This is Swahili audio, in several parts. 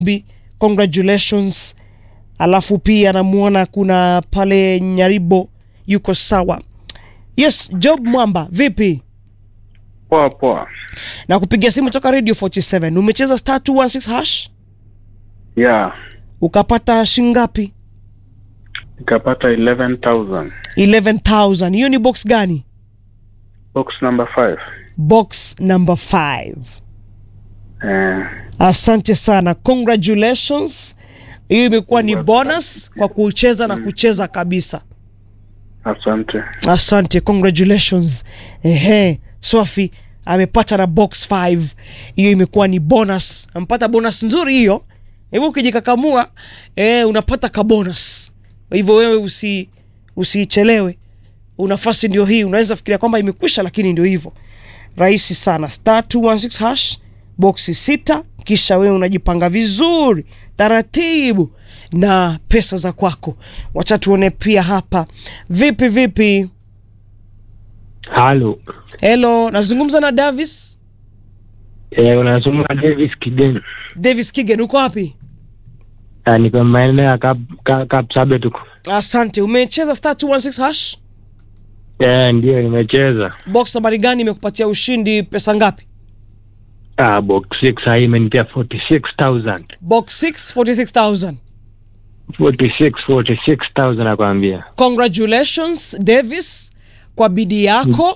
Bi, congratulations. Alafu pia namuona kuna pale Nyaribo yuko sawa. Yes, Job Mwamba, vipi? Poa poa. Na kupigia simu toka Radio 47. Umecheza star 216 hash? Yeah, Ukapata shingapi? nikapata 11,000. 11,000. Hiyo ni box gani? Box number 5. Box number 5. Eh, Asante sana, congratulations. Hiyo imekuwa ni bonus kwa kucheza na kucheza kabisa. asante. Asante, congratulations. Ehe, Swafi amepata na box 5. Hiyo imekuwa ni bonus, amepata bonus nzuri hiyo. Hivyo ukijikakamua eh, unapata ka bonus. Kwa hivyo wewe usi usichelewe, nafasi ndio hii. Unaweza fikiria kwamba imekwisha, lakini ndio hivyo, rahisi sana. Star 216 hash boxi sita, kisha wewe unajipanga vizuri taratibu na pesa za kwako. Wacha tuone pia hapa, vipi vipi. Halo. Hello, nazungumza na Davis. Eh, unazungumza Davis Kigen. Davis Kigen, uko wapi? Ah, niko maeneo ya Kap Kap Kapsabet huko. Asante. Umecheza star 216 hash? Eh, ndio nimecheza. Box nambari gani imekupatia ushindi pesa ngapi? Ah, box 6 sasa imenipia 46000. Box 6 46000. 46 46000 nakwambia. Congratulations Davis kwa bidii yako.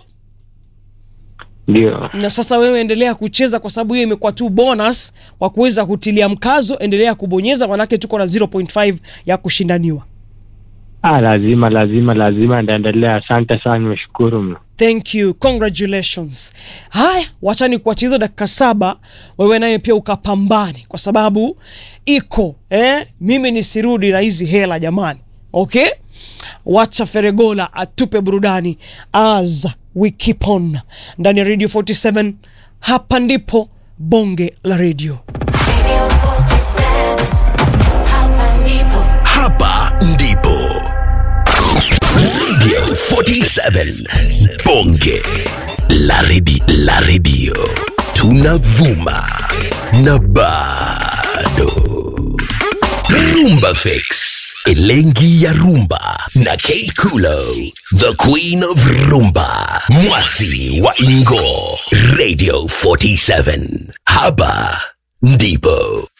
Ndio. Na sasa wewe endelea kucheza kwa sababu hiyo imekuwa tu bonus kwa kuweza kutilia mkazo. Endelea kubonyeza, manake tuko na 0.5 ya kushindaniwa. Ah, lazima lazima lazima ndaendelea. Asante sana, nimeshukuru mno. Thank you, congratulations. Haya, wacha ni kuachia hizo dakika saba, wewe naye pia ukapambane, kwa sababu iko eh, mimi nisirudi na hizi hela jamani. Okay, wacha Feregola atupe burudani as we keep on ndani ya Radio 47. Hapa ndipo bonge la radio. Radio 47. Hapa ndipo. Hapa ndipo Radio 47 Bonge la redi, la radio tunavuma na bado Rumba Fix Elengi ya Rumba na Kate Kulo The Queen of Rumba Mwasi wa Ingo Radio 47 Hapa ndipo